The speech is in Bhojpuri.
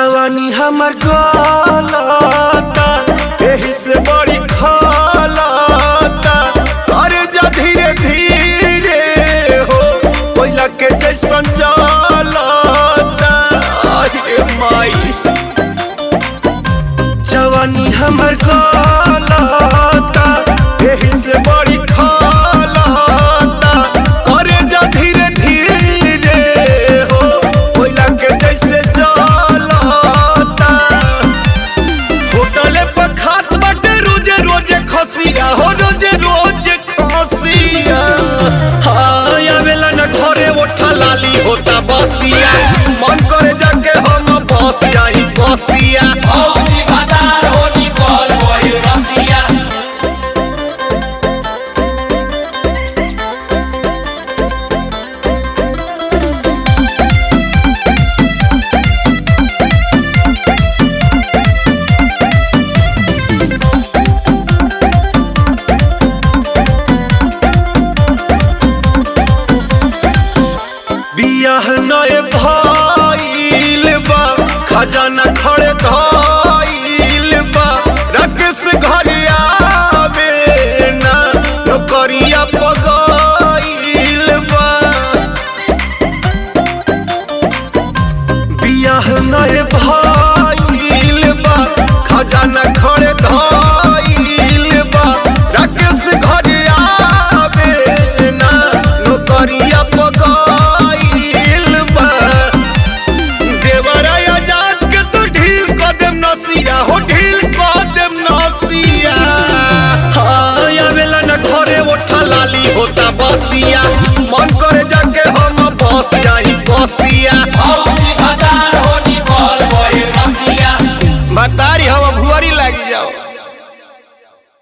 जवानी हमर गलता एही से बड़ी खलता अरे जा धीरे धीरे हो कोयला के जैसन जलता अरे माई जवानी हमर गलता एही से बड़ी खलता अरे जा धीरे धीरे हो कोयला के जैसे जलता होटले पर खात बाटे रोजे रोजे खसिया हो रोजे रोजे खसिया हाँ आवेला न घरे ओठा लाली होता बसिया मन करे जाके हम बस जाई बसिया औजी भतार होनी बोल बोल रसिया बियाह नए भइल बा खजाना खड़े धइल बा रकेश घर आवे ना नौकरिया पगइल बा बियाह नए भइल बा खजाना खड़े धइल बा रकेश घर आवे ना नौकरिया पगइल बा देवरा आजाद के तो ढील क देम नसिया हो ढील क देम नसिया हाँ आवेला न घरे ओठा लाली होता बसिया मन करे जाके हम बस जाई बसिया औजी भतार होनी बोल बोल रसिया बतारी हम भुअरी लागी जाओ